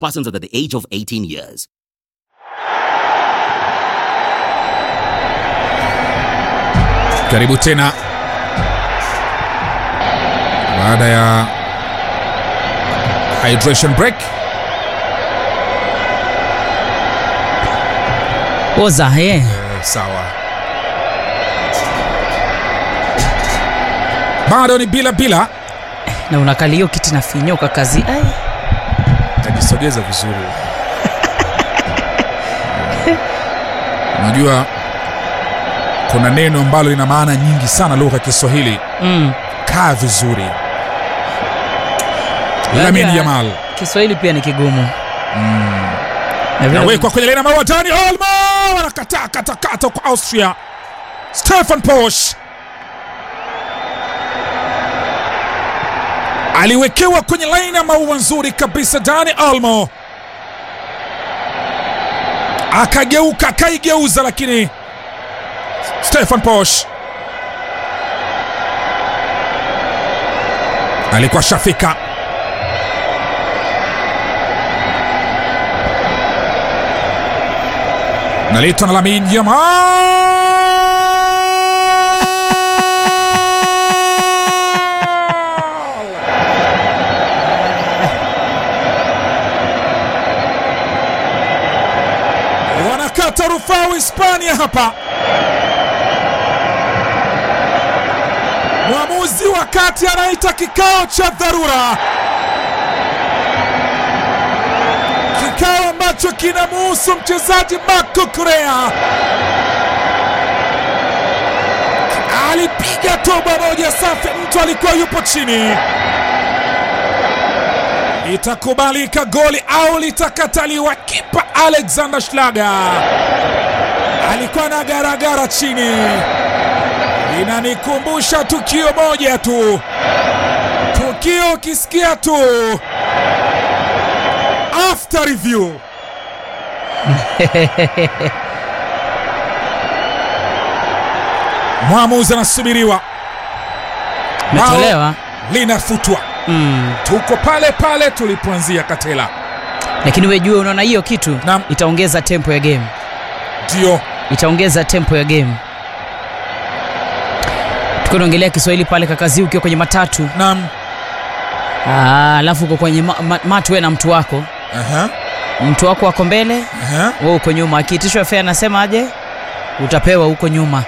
Persons under the age of 18 years. Karibu tena baada ya hydration break. oza he Eh, sawa, bado ni bila bila. na unakali hiyo kiti nafinyoka kazi ai Tajisogeza vizuri. Unajua kuna neno ambalo lina maana nyingi sana lugha ya Kiswahili. mm. Kaa vizuri. Lamine Unajua, Yamal kiswahili pia ni kigumu Na vile- nawekwa kwenye lena mawatani. Olmo wanakataa katakata kwa Austria. Stefan Posch aliwekewa kwenye laini ya maua nzuri kabisa. Dani Olmo akageuka akaigeuza, lakini Stefan Posch alikuwa shafika. naletwa na Lamine Yamal. Wanakata rufaa Hispania hapa. Mwamuzi wa kati anaita kikao cha dharura, kikao ambacho kinamuhusu mchezaji Marco Correa. Alipiga toba moja safi, mtu alikuwa yupo chini. Itakubalika goli au litakataliwa? Kipa Alexander Schlager alikuwa na garagara chini. Inanikumbusha tukio moja tu, tukio ukisikia tu after review mwamuzi anasubiriwa, Umetolewa. linafutwa. mm. Tuko pale pale tulipoanzia, Katela. lakini wejue unaona hiyo kitu Naam. itaongeza tempo ya game Ndio itaongeza tempo ya game tukiwa naongelea kiswahili pale kakazi ukiwa kwenye matatu nam Ah, alafu uko kwenye ma, ma, matu we na mtu wako Aha, mtu wako wako mbele aha. we uko nyuma akiitishwa fea anasema aje utapewa huko nyuma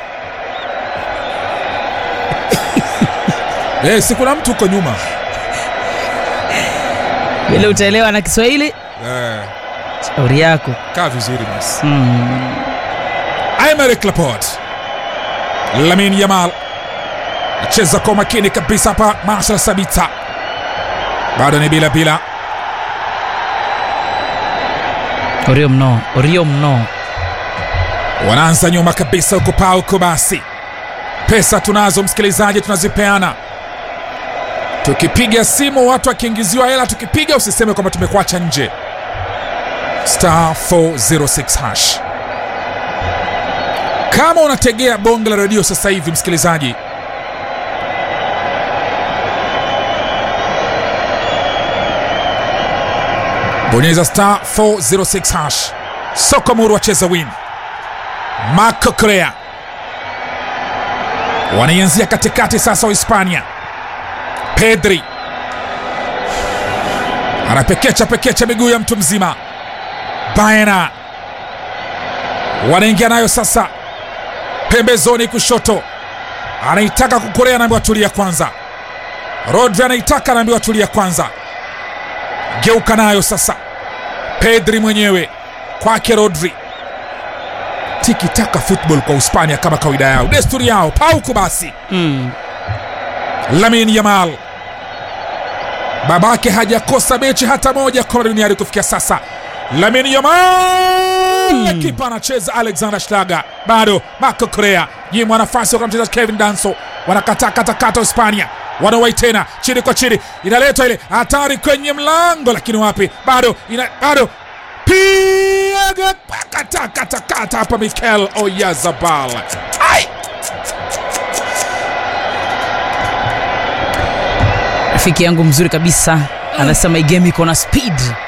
Eh, si kuna mtu uko nyuma vile utaelewa na kiswahili eh, shauri yako kaa vizuri basi. mm. Aymeric Laporte, Lamine Yamal acheza kwa makini kabisa hapa. Marcel Sabitzer bado ni bila bila. orio mno orio mno Wanaanza nyuma kabisa huko paa huko. Basi pesa tunazo, msikilizaji, tunazipeana tukipiga simu, watu wakiingiziwa hela, tukipiga usiseme kwamba tumekuacha nje. Star 406 hash. Kama unategea bonge la redio sasa hivi, msikilizaji, bonyeza star 406 hash. Sokomuru wacheza win Marco Correa wanaianzia katikati sasa, wa Hispania. Pedri anapekecha pekecha miguu ya mtu mzima. Baena wanaingia nayo sasa, pembezoni kushoto, anaitaka kukorea, anaambiwa tulia kwanza. Rodri anaitaka, anaambiwa tulia kwanza. Geuka nayo sasa, Pedri mwenyewe kwake Rodri tiki taka football kwa Hispania kama kawaida yao, desturi yao, pauku basi. mm. Lamine Yamal babake hajakosa mechi hata moja kombe la duniani kufikia sasa. Lamine Yamal kipa anacheza Alexander Schlager, bado Marco Correa nyimwa nafasi kwa mchezaji Kevin Danso, wanakataa katakata Hispania wanawai tena chini kwa chini, inaletwa ile hatari kwenye mlango, lakini wapi, bado ina, bado piga katakata hapa Mikel Oyarzabal ai rafiki yangu mzuri kabisa anasema hii game iko na speed